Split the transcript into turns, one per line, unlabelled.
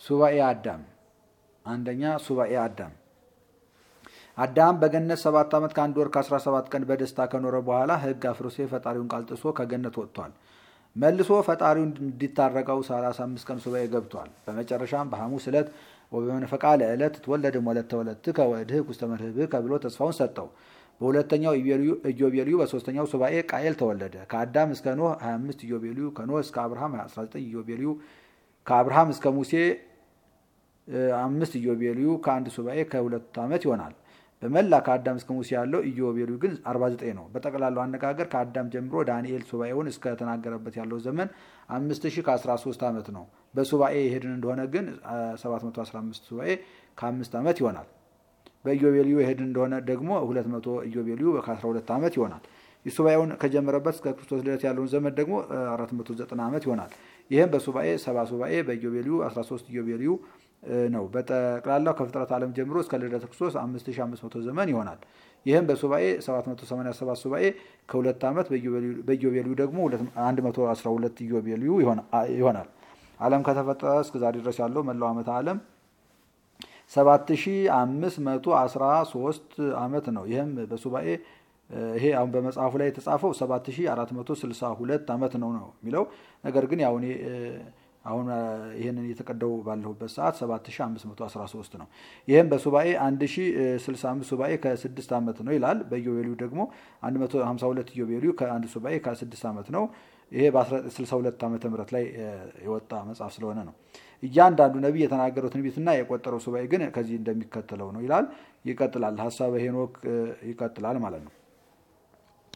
ሱባኤ አዳም አንደኛ ሱባኤ አዳም አዳም በገነት ሰባት ዓመት ከአንድ ወር ከአስራ ሰባት ቀን በደስታ ከኖረ በኋላ ሕግ አፍርሶ የፈጣሪውን ቃል ጥሶ ከገነት ወጥቷል። መልሶ ፈጣሪውን እንዲታረቀው ሰላሳ አምስት ቀን ሱባኤ ገብቷል። በመጨረሻም በሐሙስ ዕለት ወበመንፈቃ ለዕለት ትወለድም ወለተ ወለትከ ወእድህክ ውስተ መርህብከ ብሎ ተስፋውን ሰጠው። በሁለተኛው ኢዮቤልዩ በሶስተኛው ሱባኤ ቃየል ተወለደ። ከአዳም እስከ ኖህ 25 ኢዮቤልዩ፣ ከኖህ እስከ አብርሃም 19 ኢዮቤልዩ፣ ከአብርሃም እስከ ሙሴ አምስት ኢዮቤልዩ ከአንድ ሱባኤ ከሁለት ዓመት ይሆናል። በመላ ከአዳም እስከ ሙሴ ያለው ኢዮቤልዩ ግን 49 ነው። በጠቅላላው አነጋገር ከአዳም ጀምሮ ዳንኤል ሱባኤውን እስከተናገረበት ያለው ዘመን 5000 ከ13 ዓመት ነው። በሱባኤ የሄድን እንደሆነ ግን 715 ሱባኤ ከአምስት ዓመት ይሆናል። በኢዮቤልዩ የሄድን እንደሆነ ደግሞ 200 ኢዮቤልዩ ከ12 ዓመት ይሆናል። ሱባኤውን ከጀመረበት እስከ ክርስቶስ ልደት ያለውን ዘመን ደግሞ 490 ዓመት ይሆናል። ይህም በሱባኤ 70 ሱባኤ በኢዮቤልዩ 13 ኢዮቤልዩ ነው። በጠቅላላው ከፍጥረት ዓለም ጀምሮ እስከ ልደተ ክርስቶስ 5500 ዘመን ይሆናል። ይህም በሱባኤ 787 ሱባኤ ከሁለት ዓመት በኢዮቤልዩ ደግሞ 112 ኢዮቤልዩ ይሆናል። ዓለም ከተፈጠረ እስከ ዛሬ ድረስ ያለው መላው ዓመተ ዓለም 7513 ዓመት ነው። ይህም በሱባኤ ይሄ አሁን በመጽሐፉ ላይ የተጻፈው 7462 ዓመት ነው ነው የሚለው ነገር ግን ያው እኔ አሁን ይህንን እየተቀደው ባለሁበት ሰዓት 7513 ነው። ይህም በሱባኤ 1065 ሱባኤ ከ6 ዓመት ነው ይላል። በኢዮቤልዩ ደግሞ 152 ኢዮቤልዩ ከአንድ ሱባኤ ከ6 ዓመት ነው። ይሄ በ1962 ዓመተ ምህረት ላይ የወጣ መጽሐፍ ስለሆነ ነው። እያንዳንዱ ነቢይ የተናገረው ትንቢትና የቆጠረው ሱባኤ ግን ከዚህ እንደሚከተለው ነው ይላል። ይቀጥላል። ሀሳበ ሄኖክ ይቀጥላል ማለት ነው።